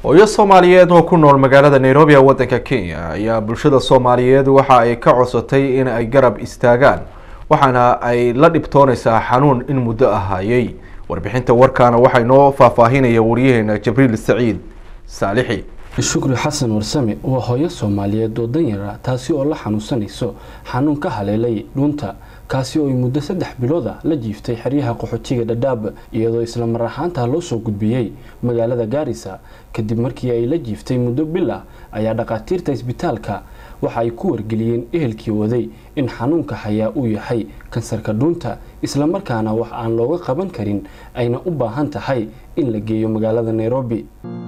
hooyo soomaaliyeed oo ku nool magaalada nairobi ee waddanka kenya ayaa bulshada soomaaliyeed waxa ay ka codsatay in ay garab istaagaan waxaana ay la dhibtoonaysaa xanuun in muddo ahayay warbixinta warkaana waxaa inoo faahfaahinaya wariyaheena jibriil saciid saalixi shukri xasan warsame waa hooyo soomaaliyeed oo danyara taasi oo la xanuunsanayso xanuun ka haleelay dhuunta kaasi oo ay muddo saddex bilooda la jiiftay xeryaha qaxootiga dhadhaab iyadoo isla mar ahaantaa loo soo gudbiyey magaalada gaarisa kadib markii ay la jiiftay muddo bil ah ayaa dhakhaatiirta isbitaalka waxa ay ku wargeliyeen ehelkii waday in xanuunka hayaa uu yahay kansarka dhuunta islamarkaana wax aan looga qaban karin ayna u baahan tahay in la geeyo magaalada nairobi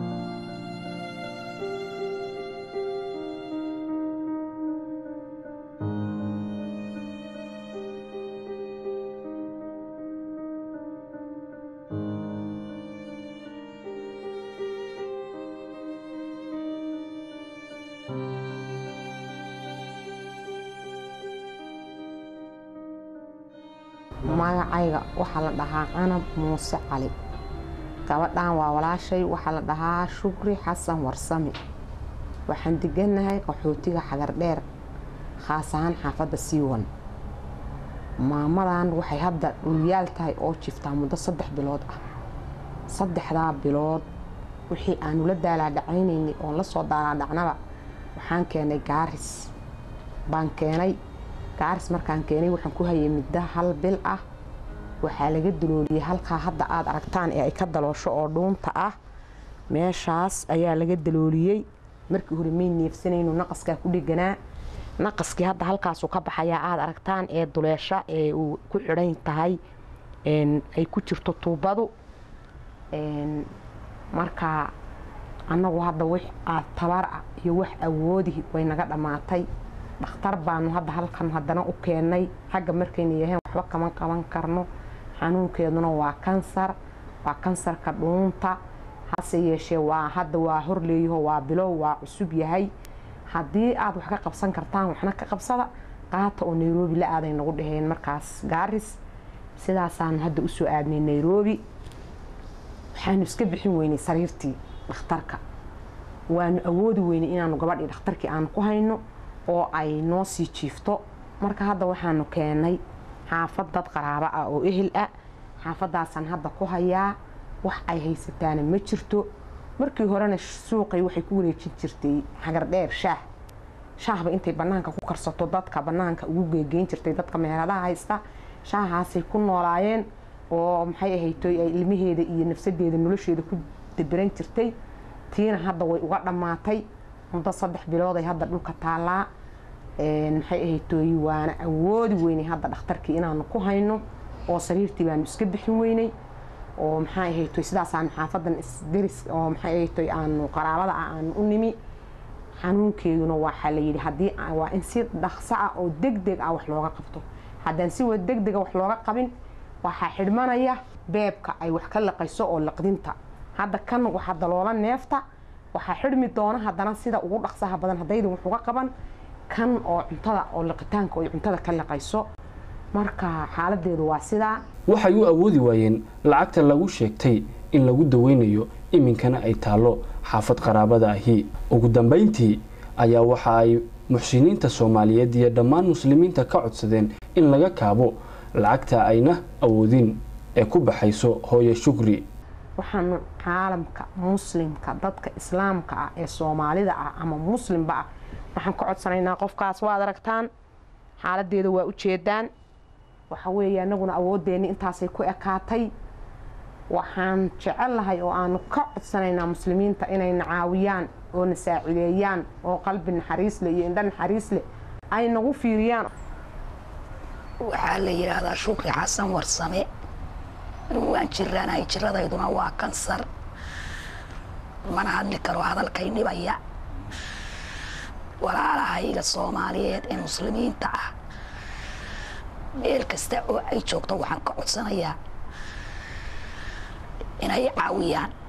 magacayga waxaa la dhahaa canab muuse cali gabadhan waa walaashay waxaa la dhahaa shukri xasan warsame waxaan deganahay qaxootiga xagardheer khaas ahaan xaafadda siiwan maamadan waxay hadda dhulyaal tahay oo jiftaa muddo saddex bilood ah saddexdaa bilood wixii aanu la daalaadhacaynaynay oon la soo daalaadhacnaba waxaan keenay gaaris baan keenay gaaris markaan keenay waxaan ku hayay middo hal bil ah waxaa laga dalooliyey halkaa hadda aada aragtaan ee ay ka daloosho oo dhuunta ah meeshaas ayaa laga dalooliyey markii hore may neefsanayno naqaskaa ku dheganaa naqaskii hadda halkaasuu ka baxayaa aada aragtaan ee duleesha ee uu ku xidhan tahay ay ku jirto tuubadu marka annagu hadda wix aad tabar ah iyo wax awoodihi way naga dhammaatay dhakhtar baanu hadda halkan haddana u keennay xagga markayna yaheen waxba kama qaban karno xanuunkeeduna waa kansar waa kansarka dhuunta hase yeeshee waa hadda waa horleeyaho waa bilow waa cusub yahay haddii aada wax ka qabsan kartaan waxna ka qabsada qaata oo nairobi la aaday nagu dhaheen markaas gaaris sidaasaanu hadda usoo aadnay nairobi waxaanu iska bixin weynay sariirtii dhakhtarka waanu awoodi weynay inaanu gabadhii dhakhtarkii aanu ku hayno oo ay noo sii jiifto marka hadda waxaanu keenay xaafad dad qaraabo ah oo ehel ah xaafadaasaan hadda ku hayaa wax ay haysataana ma jirto markii horena suuqay waxay ku wareejin jirtay xagardheer shaah shaahba intay banaanka ku karsato dadka banaanka ugu geegeyn jirtay dadka meheradaha haysta shaahaasay ku noolaayeen oo maxay ahaytoy ay ilmaheeda iyo nafsadeeda nolosheeda ku daberan jirtay tiina hadda way uga dhammaatay muddo saddex bilooday hadda dhulka taallaa maxay ahaytooy waana awoodi weynay hadda dhakhtarkii inaanu ku hayno oo sariirtii baanu iska bixin weynay oo maxay ahaytoy sidaasaanu xaafadan isderis oo maxay ahaytoy aanu qaraabada ah aanu u nimi xanuunkeeduna waxaa la yidhi haddii waa in si dhaqso ah oo deg deg ah wax looga qabto haddaan si wa deg dega wax looga qabin waxaa xidhmanaya beebka ay wax ka laqayso oo laqdinta hadda kan waxaa daloola neefta waxaa xidhmi doona haddana sida ugu dhaqsaha badan haddaydan wax uga qaban kan oo cuntada oo liqitaanka ay cuntada ka liqayso marka xaaladeedu waa sidaa waxay u awoodi waayeen lacagta lagu sheegtay in lagu daweynayo iminkana ay taallo xaafad qaraabada ahi ugu dambayntii ayaa waxa ay muxsiniinta soomaaliyeed iyo dhammaan muslimiinta ka codsadeen in laga kaabo lacagta ayna awoodin ee ku baxayso hooye shukri waxaanu caalamka muslimka dadka islaamka ah ee soomaalida ah ama muslimba ah waxaan ka codsanaynaa qofkaas waad aragtaan xaaladeeda waa ujeedaan waxa weeye anaguna awoodeenni intaasay ku ekaatay waxaan jecellahay oo aanu ka codsanaynaa muslimiinta inayna caawiyaan oo na saacideeyaan oo qalbi naxariis leh iyo indho naxariis leh ay nagu fiiriyaan waxaa la yidhaahdaa shukri xasan warsame waan jiranahay jiradayduna waa kansar mana hadli karo hadalkay dhibaya walaalahayga soomaaliyeed ee muslimiinta ah meel kasta oo ay joogto waxaan ka codsanayaa inay caawiyaan